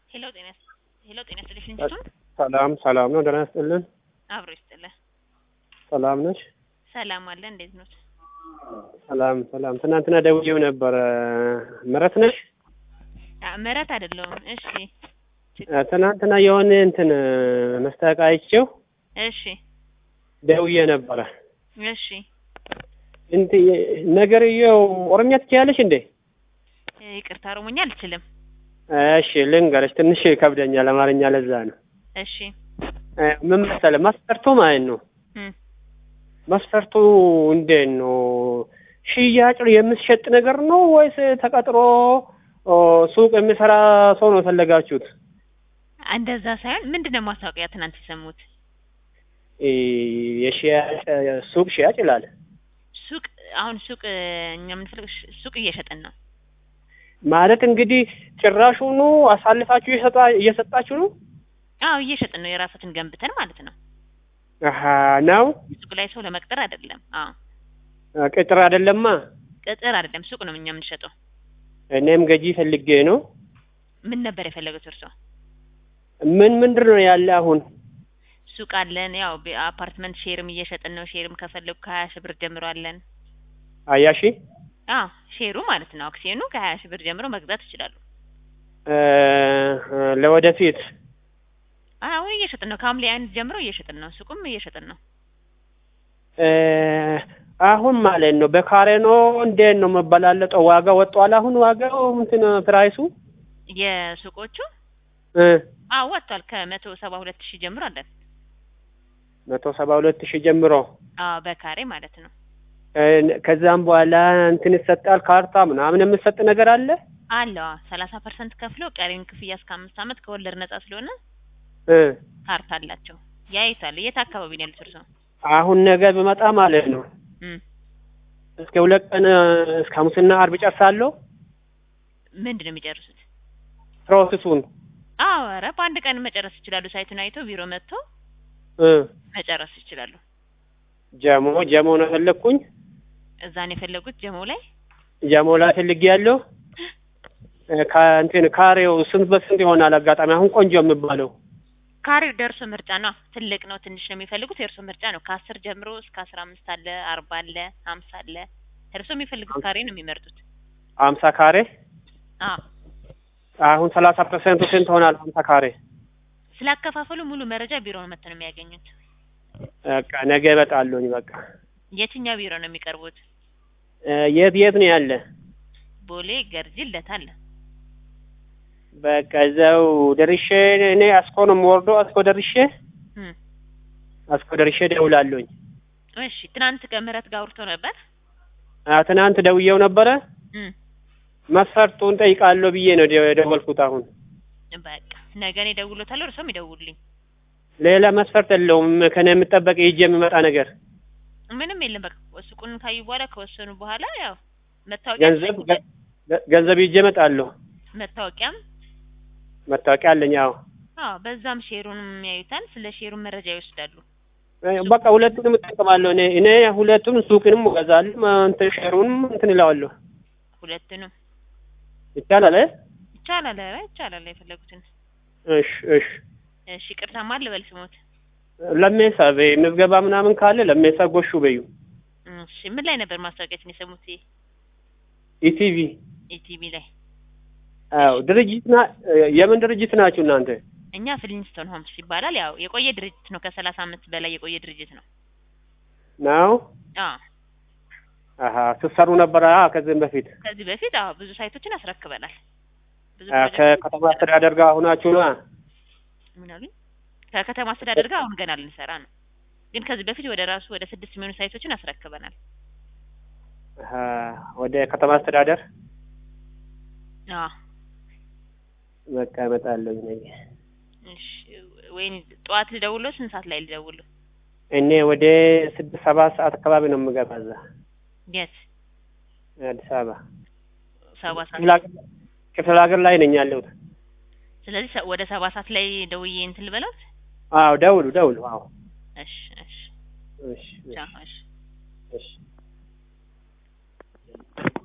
ሄሎ ጤና ሄሎ ጤና ይስጥልኝ እንጂቱን ሰላም ሰላም ነው። ደህና ይስጥልን። አብሮ ይስጥልህ። ሰላም ነሽ? ሰላም አለ። እንዴት ነው? ሰላም ሰላም። ትናንትና ደውዬው ነበረ። ምረት ነሽ? ምረት አይደለሁም። እሺ ትናንትና የሆነ እንትን መስታወቂያ አይቼው እሺ ደውዬ ነበረ። እሺ እንት ነገርየው ኦሮምኛ ትችያለሽ እንዴ? ይቅርታ ኦሮሞኛ አልችልም። እሺ ልንገርሽ፣ ትንሽ ይከብደኛል አማርኛ፣ ለዛ ነው። እሺ ምን መሰለህ መስፈርቱ ማለት ነው እም፣ መስፈርቱ እንዴት ነው? ሽያጭ የምትሸጥ ነገር ነው ወይስ ተቀጥሮ ኦ፣ ሱቅ የሚሰራ ሰው ነው የፈለጋችሁት? እንደዛ ሳይሆን ምንድን ነው ማስታወቂያ ትናንት የሰሙት? እ፣ የሽያጭ ሱቅ ሽያጭ ይላል። ሱቅ አሁን ሱቅ እኛ የምንፈልግ ሱቅ እየሸጥን ነው። ማለት እንግዲህ ጭራሹኑ አሳልፋችሁ እየሰጣ- እየሰጣችሁ ነው? አዎ እየሸጥን ነው። የራሳችን ገንብተን ማለት ነው። አሀ ነው። ሱቅ ላይ ሰው ለመቅጠር አይደለም። አዎ ቅጥር አይደለማ። ቅጥር አይደለም፣ ሱቅ ነው እኛ የምንሸጠው። እኔም ገዢ ፈልጌ ነው። ምን ነበር የፈለጉት እርሶ? ምን ምንድን ነው ያለ አሁን? ሱቅ አለን። ያው ቤ- አፓርትመንት ሼርም እየሸጥን ነው። ሼርም ከፈለጉ ከሀያ ሺህ ብር ጀምሮ አለን። አያሺ አዎ ሼሩ ማለት ነው። አክሲዮኑ ከሀያ ሺህ ብር ጀምሮ መግዛት ይችላሉ። እ፣ ለወደፊት አሁን እየሸጥን ነው። ከሐምሌ አንድ ጀምሮ እየሸጥን ነው። ሱቁም እየሸጥን ነው። እ፣ አሁን ማለት ነው በካሬ ነው እንዴት ነው መበላለጠው? ዋጋ ወጥቷል። አሁን ዋጋው እንትን ፕራይሱ የሱቆቹ እ፣ አዎ ወጥቷል። ከመቶ ሰባ ሁለት ሺህ ጀምሮ አለን። መቶ ሰባ ሁለት ሺህ ጀምሮ አዎ በካሬ ማለት ነው። እ፣ ከዛም በኋላ እንትን ይሰጣል ካርታ ምናምን የምሰጥ ነገር አለ። አለዋ ሰላሳ ፐርሰንት ከፍሎ ቀሪውን ክፍያ እስከ አምስት ዓመት ከወለድ ነጻ ስለሆነ እ፣ ካርታ አላቸው። ያይቷል። የት አካባቢ ነው ያሉት እርስዎ? አሁን ነገ ብመጣ ማለት ነው እም፣ እስከ ሁለት ቀን እስከ ሐሙስና አርብ ጨርሳለሁ ምንድን ነው የሚጨርሱት? ፕሮሰሱን አዎ ኧረ በአንድ ቀን መጨረስ ይችላሉ። ሳይቱን አይቶ ቢሮ መጥቶ እ፣ መጨረስ ይችላሉ። ጀሞ ጀሞ ነው የፈለግኩኝ። እዛ ነው የፈለጉት ጀሞ ላይ ጀሞ ላይ ፈልጌ ያለው ከእንትን ካሬው ስንት በስንት ይሆናል? አጋጣሚ አሁን ቆንጆ የሚባለው ካሬው ደርሶ ምርጫ ነው። ትልቅ ነው ትንሽ ነው የሚፈልጉት የእርሶ ምርጫ ነው። ከአስር ጀምሮ እስከ አስራ አምስት አለ፣ አርባ አለ፣ ሀምሳ አለ። እርሶ የሚፈልጉት ካሬ ነው የሚመርጡት። አምሳ ካሬ አዎ አሁን ሰላሳ ፐርሰንቱ ስንት ሆናል? አምሳ ካሬ ስላከፋፈሉ ሙሉ መረጃ ቢሮ ነው መጥተው ነው የሚያገኙት። በቃ ነገ እመጣለሁኝ። በቃ የትኛው ቢሮ ነው የሚቀርቡት? እ፣ የት የት ነው ያለ? ቦሌ፣ ገርጂ፣ ልደታ አለ። በቃ እዛው ደርሼ እኔ አስኮ ነው የምወርደው። አስኮ ደርሼ እም፣ አስኮ ደርሼ ደውላለሁኝ። እሺ ትናንት ከምህረት ጋር አውርቶ ነበር። አ፣ ትናንት ደውዬው ነበረ እም፣ መስፈርቱን ጠይቃለሁ ብዬ ነው ደ- የደወልኩት። አሁን በቃ ነገ እኔ እደውልዎታለሁ፣ እርሶም ይደውሉልኝ። ሌላ መስፈርት የለውም ከኔ የምጠበቅ ይዤ የሚመጣ ነገር ምንም የለም። በቃ ሱቁን ካዩ በኋላ ከወሰኑ በኋላ ያው መታወቂያ ገንዘብ ገ- ገንዘብ ይዤ እመጣለሁ። መታወቂያም መታወቂያ አለኝ። አዎ አዎ በዛም ሼሩንም ያዩታል። ስለ ሼሩን መረጃ ይወስዳሉ። በቃ ሁለቱንም እጠቀማለሁ። እኔ እኔ ሁለቱም ሱቅንም እገዛለሁ እንትን ሸሩንም እንትን እለዋለሁ። ሁለቱንም ይቻላል? እ? ይቻላል። ኧረ ይቻላል። የፈለጉትን እሺ እሺ። እሺ። ቅርታ ማን ልበል ስሞት? ለሜሳ በይ ምዝገባ ምናምን ካለ ለሜሳ ጎሹ በዩ እሺ። ምን ላይ ነበር ማስታወቂያችን የሰሙት? ኢቲቪ። ኢቲቪ ላይ። አዎ ድርጅት ና የምን ድርጅት ናችሁ እናንተ? እኛ ፍሊንስቶን ሆምስ ይባላል። ያው የቆየ ድርጅት ነው። ከሰላሳ አመት በላይ የቆየ ድርጅት ነው። ነው አዎ አሀ ስትሰሩ ነበረ? አዎ ከዚህም በፊት ከዚህ በፊት አዎ ብዙ ሳይቶችን አስረክበናል። ብዙ አ፣ ፕሮጀክቶች ከከተማ አስተዳደር ጋር ሁናችሁ ነው? ምን አሉኝ? ከከተማ አስተዳደር ጋር አሁን ገና ልንሰራ ነው። ግን ከዚህ በፊት ወደ ራሱ ወደ ስድስት የሚሆኑ ሳይቶችን አስረክበናል። አሀ ወደ ከተማ አስተዳደር አዎ በቃ እመጣለሁ ነገ። እሺ። ወይኔ ጠዋት ልደውሎ ስንት ሰዓት ላይ ልደውሎ? እኔ ወደ ስድስት ሰባት ሰዓት አካባቢ ነው የምገባ እዛ የት አዲስ አበባ ሰባ ሰዓት ክፍለ ሀገር- ክፍለ ሀገር ላይ ነኝ ያለሁት። ስለዚህ ሰ- ወደ ሰባ ሰዓት ላይ ደውዬ እንትን ልበላት። አዎ ደውሉ ደውሉ። አዎ እሺ እሺ እሺ ቻው እሺ እሺ